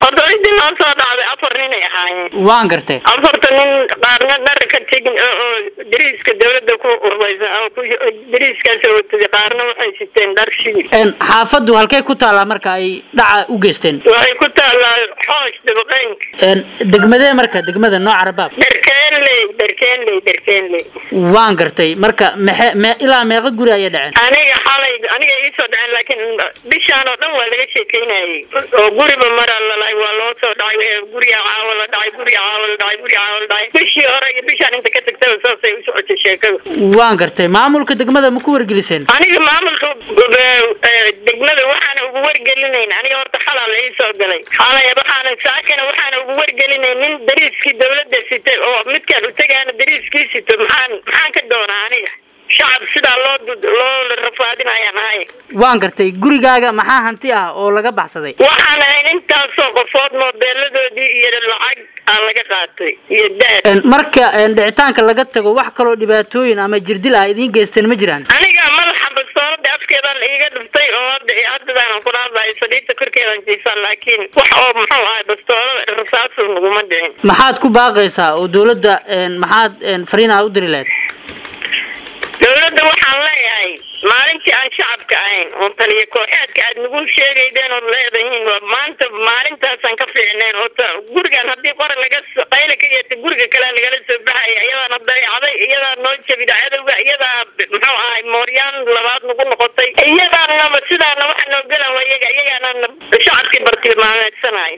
horta cidii noo soo dhacday afar ninay ahaayeen waan gartay afarta nin qaarna dhar ka tegin oo dariiska dawladda ku urbaysan oo ku dariiskaas watay qaarna waxay siteen dhar shigil Een, xaafaddu halkay ku taallaa marka ay dhaca u geysteen waxay ku taallaa xoosh dabaqeynka Een, degmadee marka degmada nooca rabaab dharkeenley dharkeenley dharkeenley waan gartay marka mexe me ilaa meeqa guri ayay dhaceen aniga xalay aniga iisoo dhaceen laakiin bishaan oo dhan waa laga sheekeynayay oo guriba maraa lalay waa loo soo dhacay ee guriga caawa la dhacay guriga caawa la dhacay guriga caawa la dhacay bishii hore iyo bishaan inta ka tagtaba saasay u socotay sheekada waan gartay maamulka degmada ma ku wargeliseen aniga maamulka eh, degmada waxaana ugu wargelinayn aniga horta xalaa la ii soo galay xalay waxaana saakana waxaana ugu wargelinayn nin dariiskii dawladda sitay oo midkaan u tegaana dariiskii sito maxaan maxaan ka doonaa aniga shacab sidaa loo dud- loo rafaadinayaan ahay waan gartay gurigaaga maxaa hanti ah oo laga baxsaday waxaan ahayn intaasoo qofood moobeeladoodii iyo lacag aa laga qaatay iyo dahab Een, marka een, dhicitaanka laga tago wax kaloo dhibaatooyin ama jirdil ah idiin geysteen ma jiraan aniga madaxa bastoolada afkeedan iiga dhiftay oo hadda haddadaanan ku dhaafay saliidda korkeedan jiifaan laakiin wax oo muxuu ahay bastoolada rasaasu naguma dhicin maxaad ku baaqaysaa oo dowladda een, maxaad een, fariin aa u diri lahayd dawladda waxaan leeyahay maalintii aan shacabka ahayn oo taliya kooxeedka aad nagu sheegaydeen ood leedahiin waa maanta maalintaasaan ka fiicnayn oo ta gurigan haddii qora laga so- qayla ka yeeta guriga kale lagala soo baxaya iyadaana dayaacday iyadaa noo jabida cadowga iyadaa muxuu ahay mooryaan labaad nagu noqotay iyadaanaba sidaana waxa noo galan waa iyaga iyagaana shacabkii bartilmaameedsanay